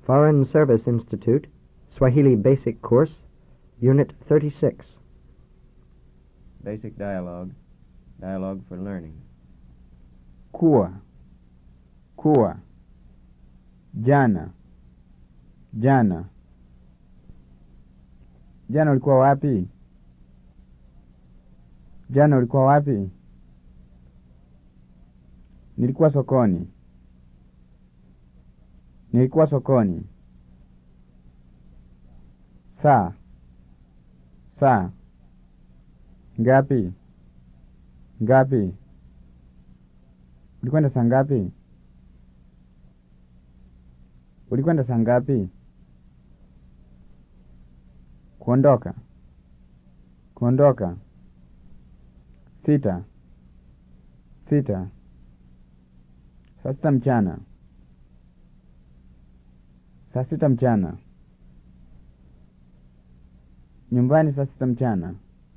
Foreign Service Institute, Swahili Basic Course, Unit 36. Basic dialogue. Dialogue for learning. kuwa kuwa jana jana jana ulikuwa wapi jana ulikuwa wapi nilikuwa sokoni nilikuwa sokoni saa saa ngapi ngapi ulikwenda saa ngapi ulikwenda saa ngapi kuondoka kuondoka sita sita saa sita mchana saa sita mchana nyumbani saa sita mchana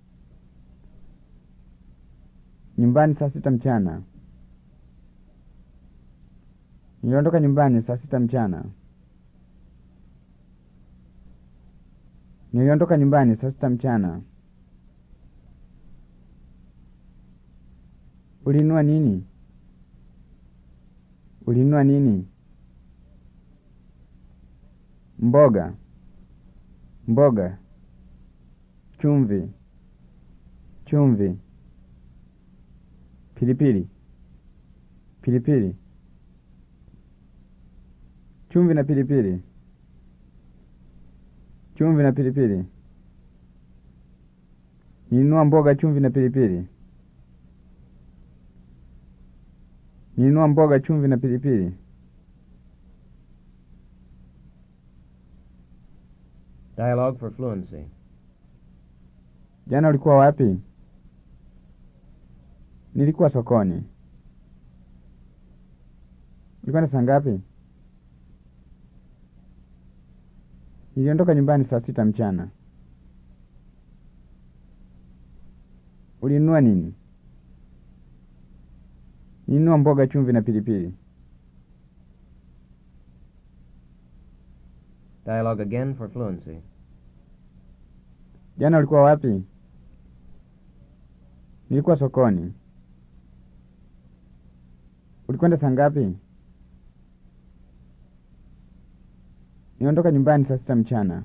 nyumbani saa sita mchana niliondoka nyumbani saa sita mchana niliondoka nyumbani saa sita mchana ulinunua nini ulinunua nini mboga mboga chumvi chumvi pilipili pilipili chumvi na pilipili chumvi na pilipili nilinunua mboga chumvi na pilipili nilinunua mboga chumvi na pilipili Dialogue for fluency. jana ulikuwa wapi nilikuwa sokoni ulikwenda saa ngapi niliondoka nyumbani saa sita mchana ulinunua nini nilinunua mboga chumvi na pilipili Dialogue again for fluency. jana ulikuwa wapi nilikuwa sokoni ulikwenda saa ngapi niliondoka nyumbani saa sita mchana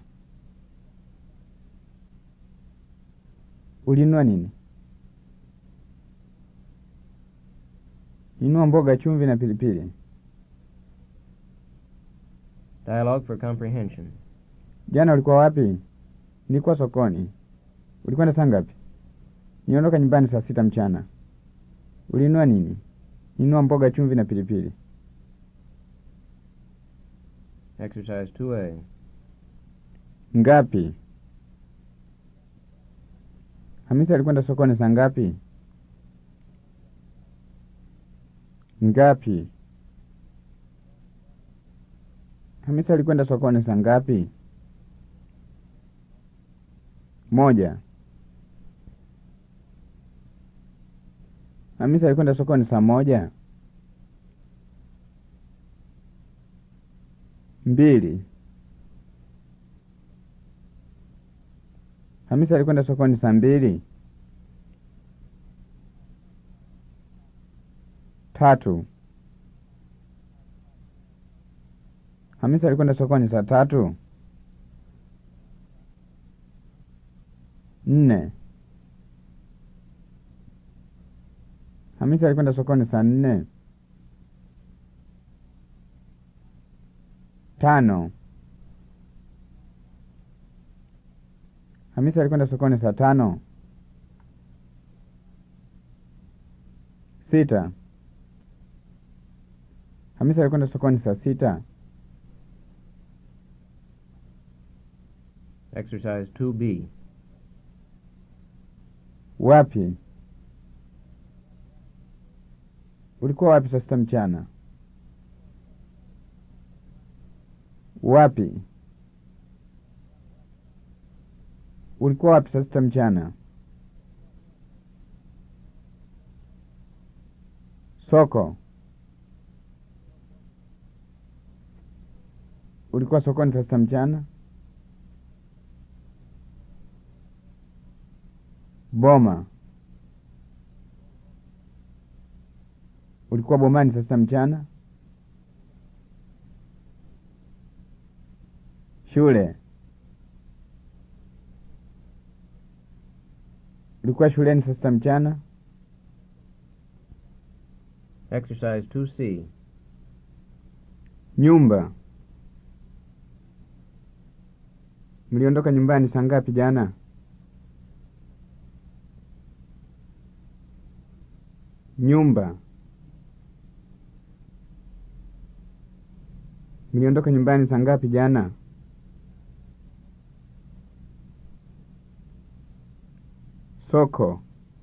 ulinunua nini ninunua mboga chumvi na pilipili Dialogue for comprehension. jana ulikuwa wapi nilikuwa sokoni ulikwenda saa ngapi niliondoka nyumbani saa sita mchana ulinunua nini ninunua mboga chumvi na pilipili Exercise 2A. ngapi hamisi alikwenda sokoni saa ngapi ngapi hamisi alikwenda sokoni saa ngapi moja hamisi alikwenda sokoni saa moja mbili Hamisi alikwenda sokoni saa mbili. Tatu. Hamisi alikwenda sokoni saa tatu. Nne. Hamisi alikwenda sokoni saa nne. Tano. Hamisi alikwenda sokoni saa tano. Sita. Hamisi alikwenda sokoni saa sita. Exercise 2B. Wapi? Ulikuwa wapi saa sita mchana? Wapi? Ulikuwa wapi saa sita mchana? Soko. ulikuwa sokoni saa sita mchana? Boma. Ulikuwa bomani saa sita mchana? Shule. Ulikuwa shuleni saa sita mchana? Exercise 2C. Nyumba. Mliondoka nyumbani saa ngapi jana? Nyumba. Mliondoka nyumbani saa ngapi jana? Soko.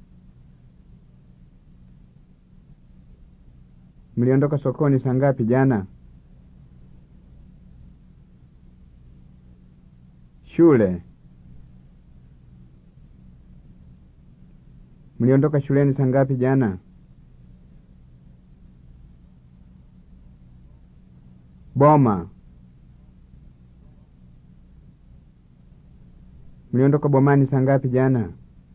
Mliondoka sokoni saa ngapi jana? Shule. Mliondoka shuleni saa ngapi jana? Boma. Mliondoka bomani saa ngapi jana?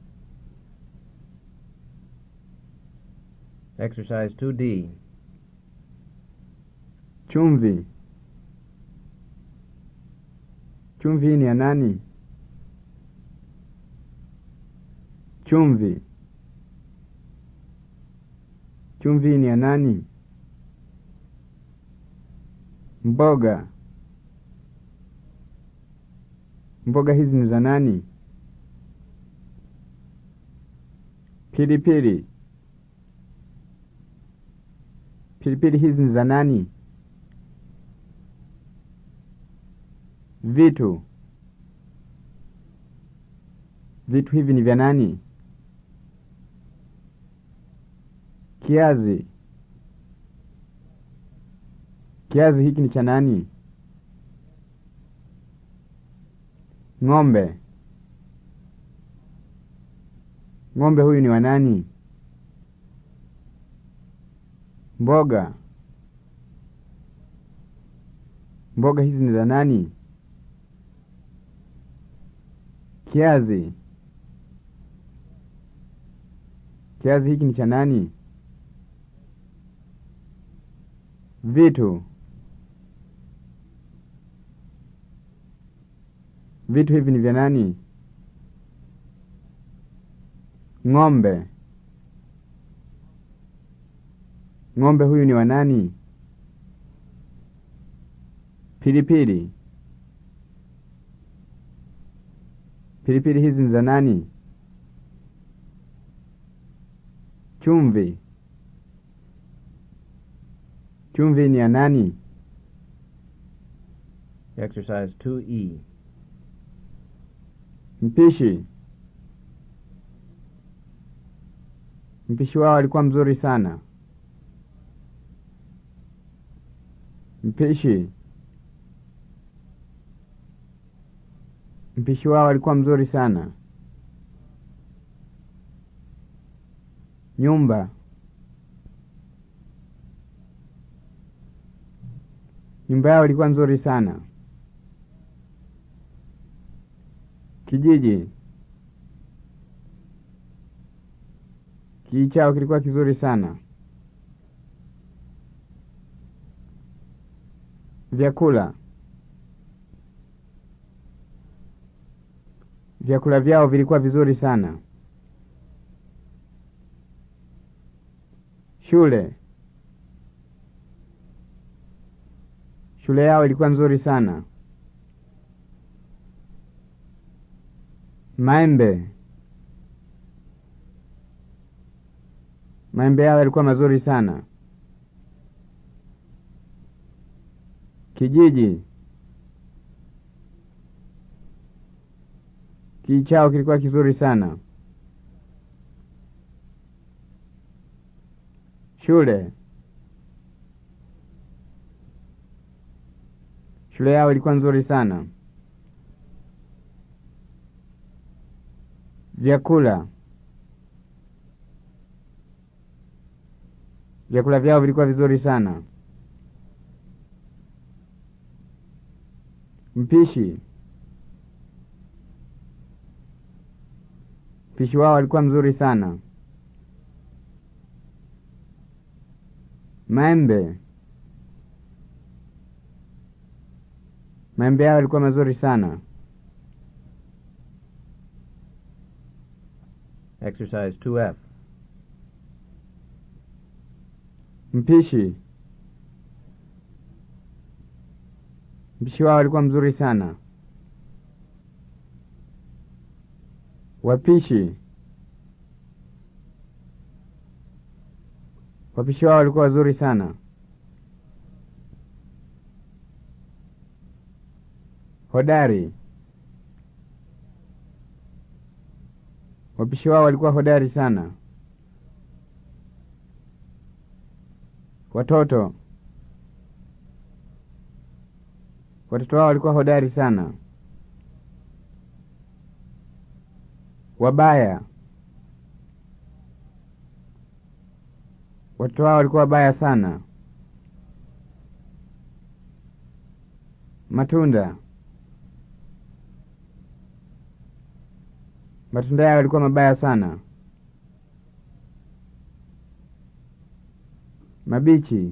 Exercise 2D. Chumvi. Chumvi hii ni ya nani? Chumvi. Chumvi hii ni ya nani? Mboga. Mboga hizi ni za nani? Pilipili. Pilipili hizi ni za nani? Vitu. Vitu hivi ni vya nani? Kiazi. Kiazi hiki ni cha nani? Ng'ombe. Ng'ombe huyu ni wa nani? Mboga. Mboga hizi ni za nani? Kiazi. Kiazi hiki ni cha nani? Vitu. Vitu hivi ni vya nani? Ng'ombe. Ng'ombe huyu ni wa nani? Pilipili. Pilipili hizi ni za nani? Chumvi. Chumvi ni ya nani? Exercise 2E. Mpishi. Mpishi wao alikuwa mzuri sana. Mpishi. Mpishi wao alikuwa mzuri sana. Nyumba. Nyumba yao ilikuwa nzuri sana. Kijiji. Kijiji chao kilikuwa kizuri sana. Vyakula. Vyakula vyao vilikuwa vizuri sana. Shule. Shule yao ilikuwa nzuri sana. Maembe. Maembe yao yalikuwa mazuri sana. Kijiji. Kijiji chao kilikuwa kizuri sana. Shule. Shule yao ilikuwa nzuri sana. Vyakula. Vyakula vyao vilikuwa vizuri sana. Mpishi. Mpishi wao alikuwa mzuri sana. Maembe. Maembe yao yalikuwa mazuri sana. Exercise 2F. Mpishi. Mpishi wao alikuwa mzuri sana. Wapishi. Wapishi wao walikuwa wazuri sana. Hodari. Wapishi wao walikuwa hodari sana. Watoto. Watoto wao walikuwa hodari sana. Wabaya. Watoto wao walikuwa wabaya sana. Matunda. Matunda yao yalikuwa mabaya sana. Mabichi.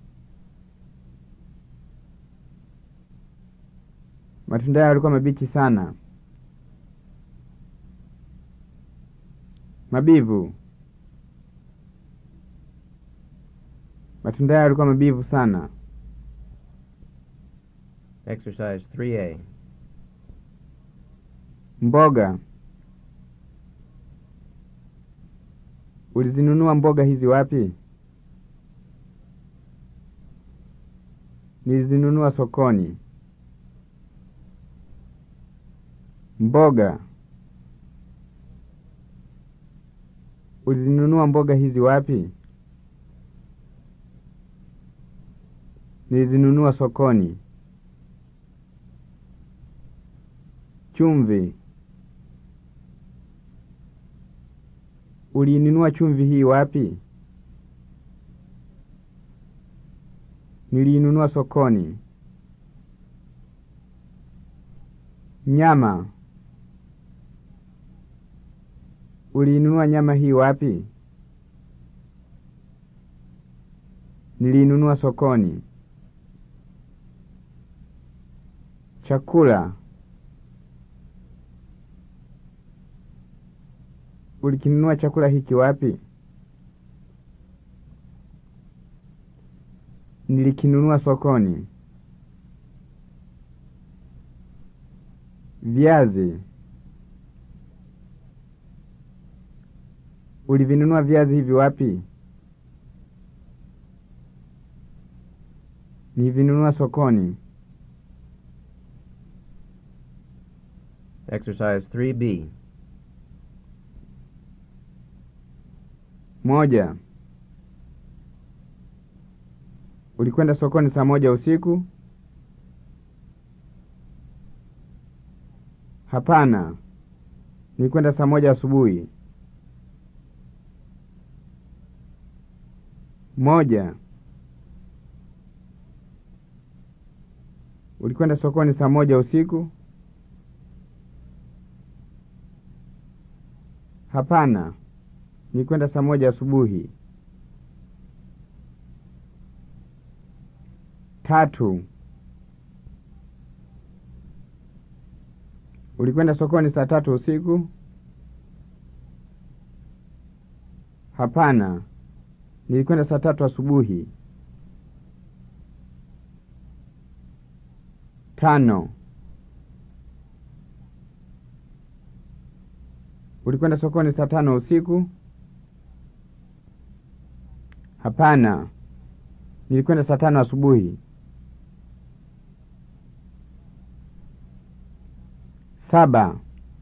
Matunda yao yalikuwa mabichi sana. Mabivu. Matunda yao yalikuwa mabivu sana. Exercise 3A. Mboga. Ulizinunua mboga hizi wapi? Nilizinunua sokoni. Mboga. Ulizinunua mboga hizi wapi? Nilizinunua sokoni. Chumvi. Uliinunua chumvi hii wapi? Niliinunua sokoni. Nyama. Uliinunua nyama hii wapi? Niliinunua sokoni. Chakula. Ulikinunua chakula hiki wapi? Nilikinunua sokoni. Viazi. Ulivinunua viazi hivi wapi? Nilivinunua sokoni. Exercise 3B. Moja. Ulikwenda sokoni saa moja usiku? Hapana. Nilikwenda saa moja asubuhi. Moja. Ulikwenda sokoni saa moja usiku? Hapana. Nilikwenda saa moja asubuhi. Tatu. Ulikwenda sokoni saa tatu usiku? Hapana. Nilikwenda saa tatu asubuhi. Tano. Ulikwenda sokoni saa tano usiku? Hapana. Nilikwenda saa tano asubuhi. Saba.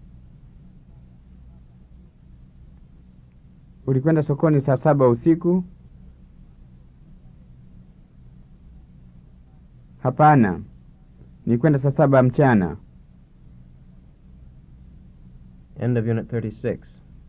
Ulikwenda sokoni saa saba usiku? Hapana. Nilikwenda saa saba mchana. End of Unit 36.